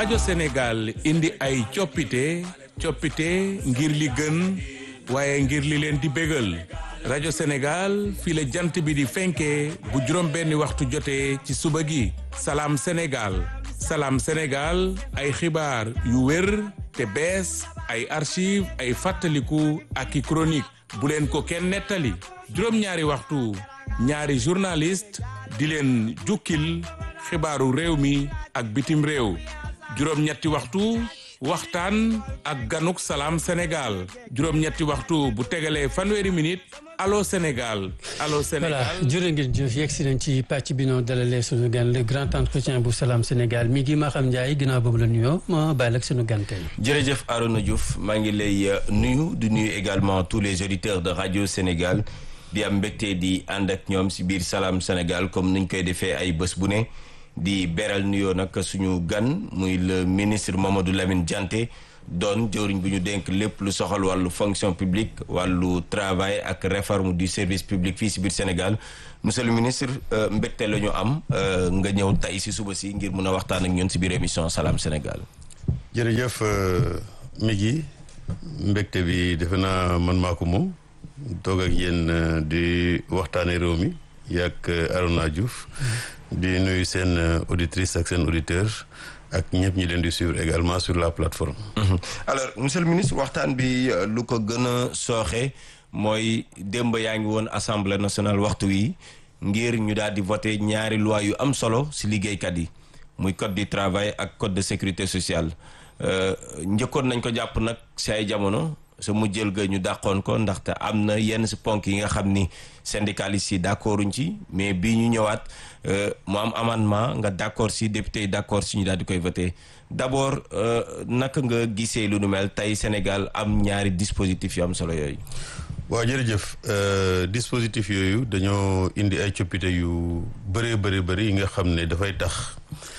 rajo Sénégal indi ay coppite coppite ngir li gën waaye ngir li leen di bégal rajo Sénégal fii la jant bi di fenkee bu juróom benni waxtu jotee ci suba gi salaam Sénégal salaam Sénégal ay xibaar yu wér te bees ay archive ay fàttaliku ak i chronique bu leen ko kenn nettali juróom-ñaari waxtu ñaari journaliste di leen jukkil xibaaru réew mi ak bitim réew juróom-ñetti waxtu waxtaan ak ganuk salaam Sénégal juróom-ñetti waxtu bu tegalee fanweeri minute allo Sénégal allo Sénégal voilà jërë ngeen jëf yegg si nañ ci pàcc bi noonu dalalee sunu gan le grand entretien bu salaam Sénégal mi ngi Maham Ndiaye ginnaaw boobu la nuyoo ma bàyyi ak sunu gan tey. jërëjëf Arona Diouf maa ngi lay nuyu di nuyu également tous les auditeurs de radio Sénégal di am mbégte di ànd ak ñoom si biir salaam Sénégal comme niñ koy defee ay bés bu ne di beral nuyoo nag suñu gan muy le ministre Mamadou Lamine Dianté. doon jëwriñ bu ñu dénk lépp lu soxal wàllu fonction publique wàllu travail ak réforme du service public fii si biir Sénégal monsieur le ministre mbégte la ñu am nga ñëw tey si suba si ngir mun a waxtaan ak ñun si biir émission Salam Sénégal. jërëjëf mi gi mbégte bi defe naa man maa ko moom toog ak yéen di waxtaanee réew mi yàgg Arona Diouf di nuyu seen auditrice ak seen auditeur ak ñëpp ñi leen di suivre également sur la plateforme. alors monsieur le ministre waxtaan bi lu ko gën a sooxe mooy démb yaa ngi woon assemblée nationale waxtu wi ngir ñu daal di voté ñaari loi yu am solo si liggéeykat yi muy code du travail ak code de sécurité sociale njëkkoon nañ ko jàpp nag si ay jamono sa mu jël ga ñu dàqoon ko ndaxte am na yenn si ponk yi nga xam ni syndicalistes yi d'accorduñ ci mais bii ñu ñëwaat mu am amendement nga d'accord si député yi d'accord si ñu daal di koy voté d'abord naka nga gisee lu nu mel tey Sénégal am ñaari dispositifs yu am solo yooyu. waaw jërëjëf dispositif yooyu dañoo indi ay coppite yu bëree bëri bëri yi nga xam ne dafay tax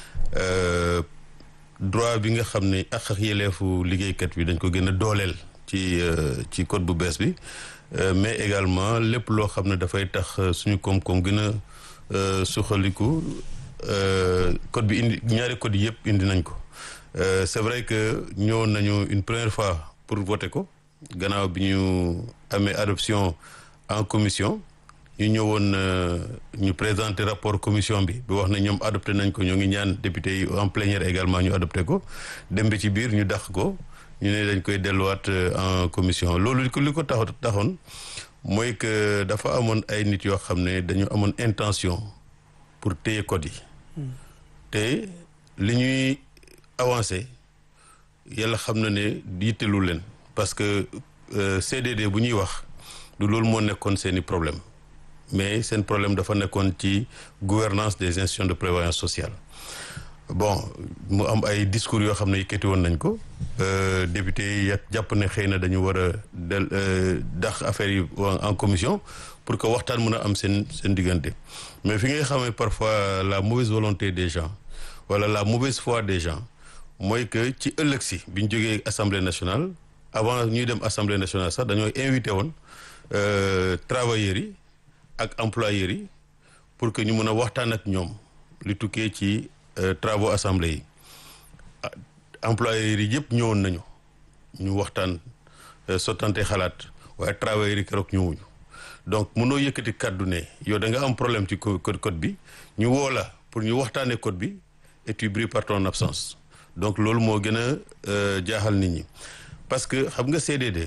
droit bi nga xam ne ak ak yeleefu liggéeykat bi dañ ko gën a dooleel. ci ci code bu bees bi mais également lépp loo xam ne dafay tax suñu koom-koom gën a suxaliku code bi indi ñaari code yëpp indi nañ ko c'est vrai que ñëwoon nañu une première fois pour voter ko gannaaw bi ñu amee adoption en commission ñu ñëwoon ñu présenter rapport commission bi bi wax ne ñoom adopté nañ ko ñoo ngi ñaan député yi en plénière également ñu adopté ko dem ba ci biir ñu dàq ko ñu ne dañ koy delluwaat en commission loolu li ko li ko tax taxoon mooy que dafa amoon ay nit yoo xam ne dañu amoon intention pour téye code yi te li ñuy avancé yàlla xam na ne yittelu leen parce que CDD bu ñuy wax du loolu moo nekkoon seeni problème mais seen problème dafa nekkoon ci gouvernance des institutions de prévoyance sociale bon mu am ay discours yoo xam ne yëkkati woon nañ ko député yi jàpp ne xëy na dañu war a del dax affaire yi en commission pour que waxtaan mën a am seen seen diggante mais fi ngay xamee parfois la mauvaise volonté des gens wala la mauvaise foi des gens mooy que ci ëllëg si bi ñu jógee assemblée nationale avant ñuy dem assemblée nationale sax dañoo invité woon travailleurs yi ak employeurs yi pour que ñu mën a waxtaan ak ñoom li tukkee ci travaux assemblée yi employeurs yi yëpp ñëwoon nañu ñu waxtaan sottante xalaat waaye travailleurs yi keroog ñëwuñu donc mënoo yëkkati kàddu ne yow da nga am problème ci code code bi ñu woo la pour ñu waxtaanee code bi et tu brilles par ton absence donc loolu moo gën a jaaxal nit ñi parce que xam nga CDD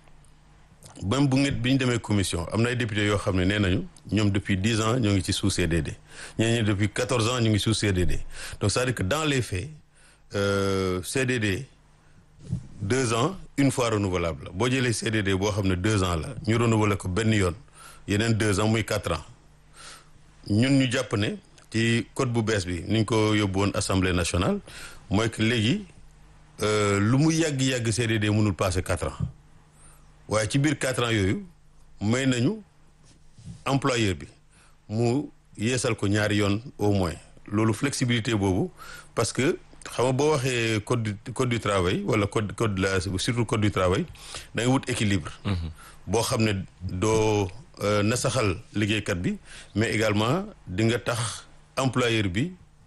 même bu ngeen bi ñu demee commission am na ay députés yoo xam ne nee nañu ñoom depuis dix ans ñoo ngi ci sous CDD ñeneen ñi depuis quatorze ans ñu ngi sous CDD donc c'est-à-dire que dans les faits euh, CDD deux ans une fois renouvelable la boo jëlee CDD boo xam ne deux ans la ñu renouveler ko benn yoon yeneen deux ans muy quatre ans ñun ñu jàpp ne ci code bu bees bi ni ñu ko yóbbu woon assemblée nationale mooy que léegi lu mu yàgg-yàgg CDD mënul passer quatre ans waaye ci biir quatre ans yooyu may nañu employeur bi mu yeesal ko ñaari yoon au moins loolu flexibilité boobu parce que xam nga boo waxee code du code du travail wala code code la surtout code du travail da nga wut équilibre. boo xam ne doo nasaxal liggéeykat bi mais également di nga tax employeur bi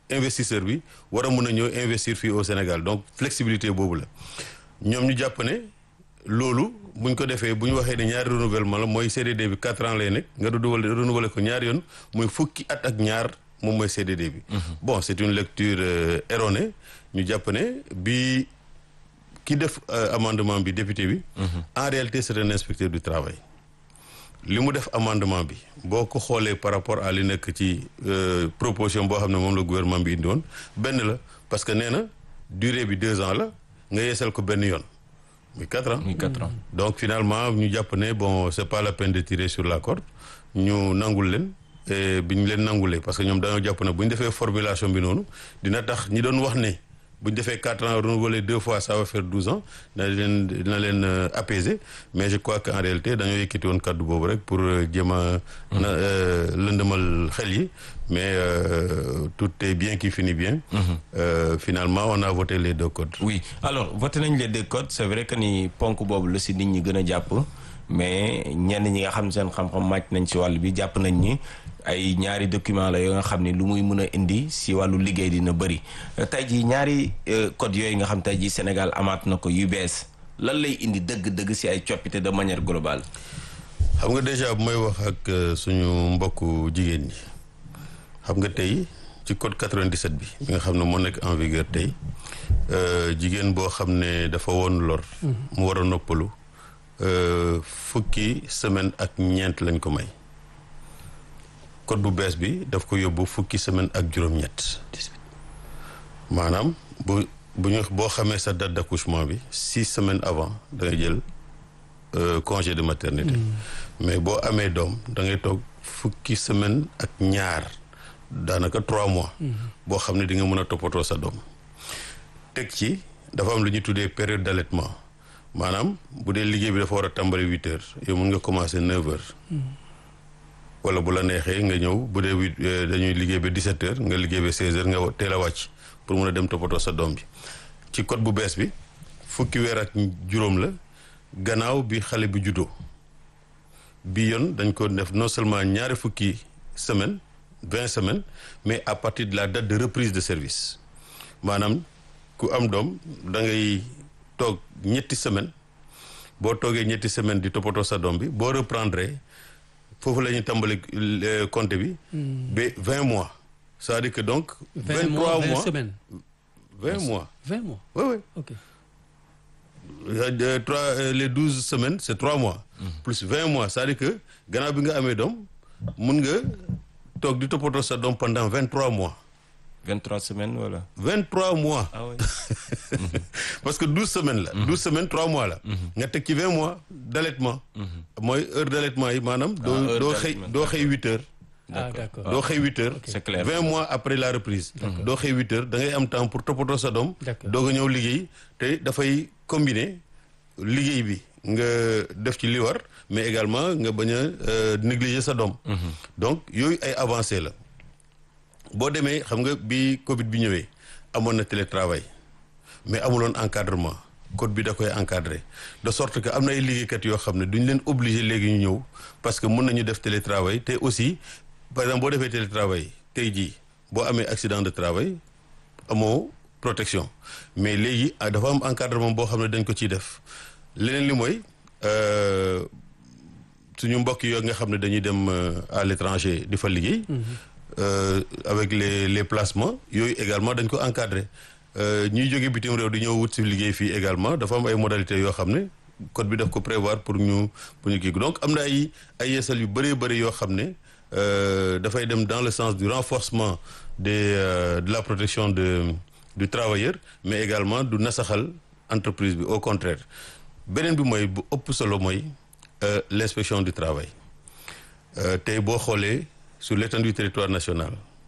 investisseur bi war a mën a ñëw investir fii au Sénégal donc flexibilité boobu la ñoom ñu jàpp ne loolu buñ ko defee bu ñu waxee ne ñaari renouvellement la mooy CDD bi quatre ans lay nekk nga renouveler renouveler ko ñaari yoon mooy fukki at ak ñaar moom mooy CDD bi. bon c'est une lecture euh, erronée ñu jàpp ne bi ki def euh, amendement bi député bi. en réalité c'est un inspecteur du travail. li mu def amendement bi boo ko xoolee par rapport à li nekk ci euh, proposition boo xam ne moom la gouvernement bi indi woon benn la parce que nee na durée bi deux ans la nga yeesal ko benn yoon muy quatre ans. muy quatre ans. donc finalement ñu jàpp ne bon c'est pas la peine de tirer sur la corde ñu nangul leen et bi ñu leen nangulee parce que ñoom dañoo jàpp ne bu ñu defee formulation bi noonu dina tax ñi doon wax ne bu ñu defee quatre ans renouvelé deux fois ça va faire douze ans dina leen dina leen euh, apaiser mais je crois que en réalité dañoo yëkkati woon kaddu boobu rek pour euh, jéem a na euh, lëndëmal xel yi mais euh, tout est bien qui finit bien. Euh, finalement on a voté les deux codes. oui alors voté nañ les deux codes c'est vrai que ni ponk boobu la si nit ñi gën a jàpp mais ñenn ñi nga xam seen xam-xam màcc nañ si wàll bi jàpp nañ ni ay ñaari document la yoo nga xam ni lu muy mën a indi si wàllu liggéey dina bëri tey jii ñaari code yooyu nga xam tey jii Sénégal amaat na ko yu bees lan lay indi dëgg-dëgg si ay coppite de manière globale. xam nga déjà bu may wax ak euh, suñu mbokku jigéen ñi xam nga tey ci code 97 bi bi nga xam ne moo nekk en vigueur tey euh, jigéen boo xam ne dafa woon lor mu war a noppalu euh, fukki semaine ak ñeent lañ ko may code bu bees bi daf ko yóbbu fukki semaine ak juróom-ñett maanaam bu bu ñu boo xamee sa date d'accouchement bi six semaines avant da ngay jël euh, congé de maternité mais boo amee doom da ngay toog fukki semaine ak ñaar daanaka trois mois boo xam ne di nga mën a toppatoo sa doom teg ci dafa am lu ñuy tuddee période d'allaitement maanaam bu dee liggéey bi dafa war a tàmbali huit heures yow mën nga commencer neuf heures wala bu la neexee nga ñëw bu dee huit dañuy liggéey ba dix-sept heures nga liggéey ba seize heures nga teel a wàcc pour mën a dem toppatoo sa doom bi ci code bu bees bi fukki weer ak juróom la gannaaw bi xale bi juddoo bi yoon dañ ko def non seulement ñaari fukki semaine vingt semaines mais à partir de la date de reprise de service maanaam ku am doom da ngay toog ñetti semaine boo toogee ñetti semaine di toppatoo sa doom bi boo reprendre foofu la ñuy tàmbali compter bi ba vingt mois c'est-à-dire que donc vingt trois mois semaines vingt mois vingt mois oui oui ok Euh, trois euh, les douze semaines c'est trois mois. plus vingt mois c'est-à-dire que gannaaw bi nga amee doom mun nga toog di toppatoo sa doom pendant vingt trois mois. 23 semaines wala. vingt trois mois. ah oui. parce que douze semaines la. douze semaines trois mois la. nga teg ci vingt mois d'allaitement. mooy heure d'allaitement yi maanaam. doo heure doo xëy d'allaitement. doo xëy huit heures. ah d'accord doo xëy huit heures. c'est clair. vingt mois après la reprise. doo xëy huit heures da ngay am temps pour toppatoo sa doom. D'accord. doog a ñëw liggéey te dafay combiner liggéey bi nga def ci li war mais également nga bañ a euh, négliger sa doom. donc yooyu ay avancées la. boo demee xam nga bi Covid bi ñëwee amoon na télétravail mais amuloon encadrement code bi da koy encadrer de sorte que am na ay liggéeykat yoo xam ne duñ leen obligé léegi ñu ñëw parce que mën nañu def télétravail te aussi par exemple boo defee télétravail tey jii boo amee accident de travail amoo protection mais léegi ah, dafa am encadrement boo xam ne dañ ko ciy def leneen li mooy euh, suñu mbokk yooyu nga xam ne dañuy dem euh, à l'étranger di fa liggéey. euh, avec les les placements yooyu également dañ ko encadrer euh, ñuy jóge bitim réew di ñëw wut si liggéey fii également dafa am ay modalités yoo xam ne code bi daf ko prévoir pour ñu pour ñu kii donc am na ay ay yeesal yu bëree bëri yoo xam ne euh, dafay dem dans le sens du renforcement des euh, de la protection de du travailleur mais également du nasaxal entreprise bi au contraire beneen bi mooy bu ëpp solo mooy euh, l'inspection du travail Euh, tey boo xoolee sur l'étendue du territoire national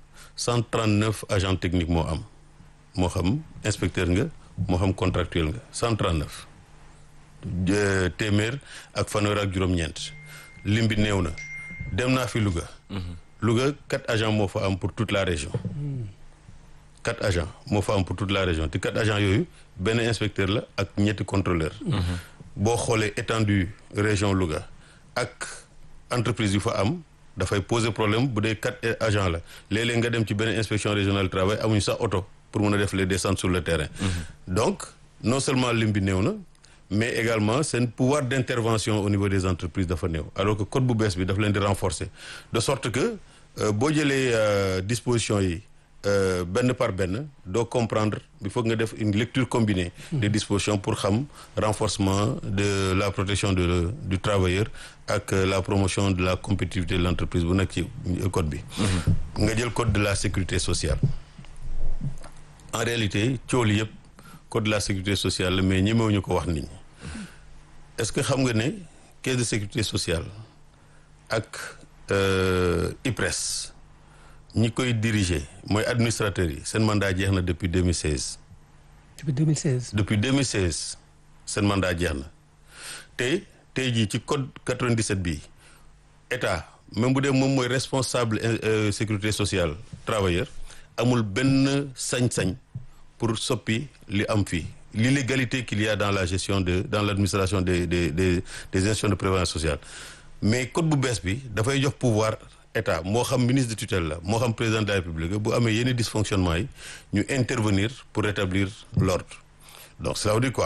139 agents techniques moo am moo xam inspecteur nga moo xam contractuel nga 139 Euh, téeméer ak fanweer ak juróom-ñeent lim bi néew na dem naa fi Louga. Louga quatre agents moo fa am pour toute la région. quatre agents moo fa am pour toute la région te quatre agents yooyu benn inspecteur la ak ñetti contrôleur. boo xoolee étendue région Louga ak entreprise yu fa am dafay poser problème bu dee quatre agents la léeg-léeg nga dem ci benn inspection régionale du travail amuñu sax oto pour mun a def les descentes sur le terrain donc non seulement lim bi néew na mais également seen pouvoir d'intervention au niveau des entreprises dafa néew alors que code bu bees bi daf leen di renforcer de sorte que boo jëlee dispositions yi benn par benn doo comprendre il faut nga def une lecture combinée des dispositions pour xam renforcement de la protection de du travailleur ak la promotion de la compétitivité de l'entreprise bu nekk ci code bi nga jël code de la sécurité sociale en réalité cool yëpp code de la sécurité sociale la mais ñemewuñu ko wax nit ñi est-ce que xam nga ne caisse de sécurité sociale ak IPRES ñi koy diriger mooy administrateurs yi seen mandat jeex na depuis 2016. depuis 2016. depuis 2016 seen mandat jeex na te tey jii ci code 97 bi état même bu dee moom mooy responsable sécurité sociale travailleur amul benn sañ-sañ pour soppi li am fii l'illégalité qu'il y a dans la gestion de dans l'administration des des des des institutions de prévoyance sociale mais code bu bees bi dafay jox pouvoir état moo xam ministre de tutelle la moo xam président de la république bu amee yenn dysfonctionnement yi ñu intervenir pour rétablir l'ordre donc cela veut dire quoi